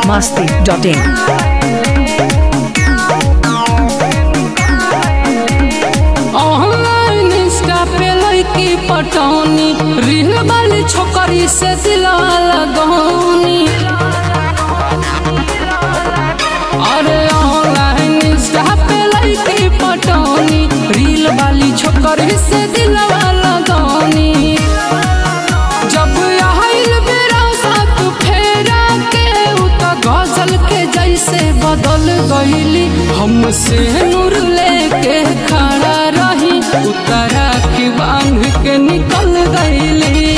biharmasti.in online Insta पे लड़की पटौनी reel वाली छोकरी से दिला लगौनी अरे ऑनलाइन इंस्टा पे लड़की पटौनी रील वाली छोकरी से दिलवा लगौनी जब आइल बेरा साथ फेरा के उ त गजल के जैसे बदल गईली हमसे नूर लेके खड़ा रही उतरा की बांध के निकल गईली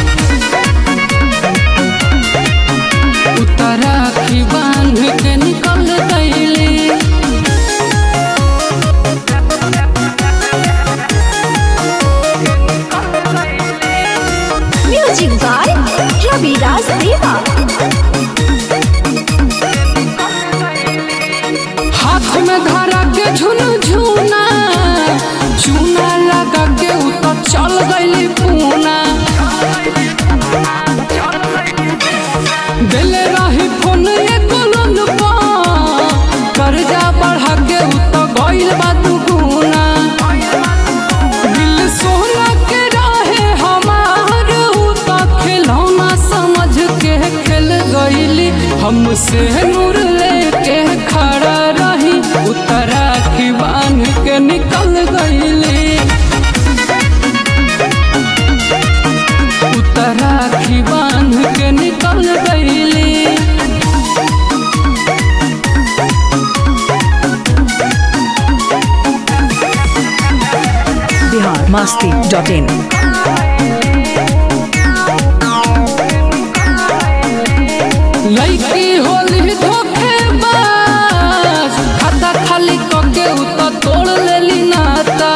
उतरा की बांध के निकल गईली Music by Ravi Das Deva. हाथ में धरा के झुन झुना चूना लगा के उ तो चल गईली पूना दिल रही फोन एको लोन पा कर्जा बढ़ा के उ तो गईल बा दुगुना दिल सोना के रहे हमार उ तो खिलौना समझ के खेल गईली हमसे नूर लेके खड़ा रही उतरा की बांध के निकल गईली उतरा की बांध के निकल गईली biharmasti.in लड़की होली धोखेबाज खाता खाली कके उ तो तोड़ लेली नाता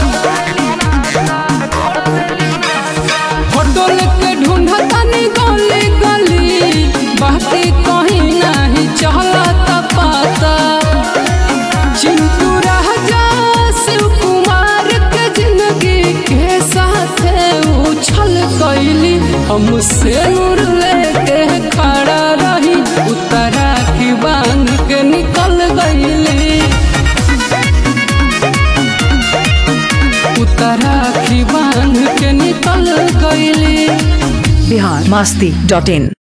फोटो लेके ढूंढता नी गली गली बाकी कहीं नहीं चलता पाता चिंटू राजा शिव कुमार के जिंदगी के साथ उछल कैली हमसे नूर लेके खड़ा रही उतरा की बांध के निकल गईली उतरा की बांध के निकल गईली biharmasti.in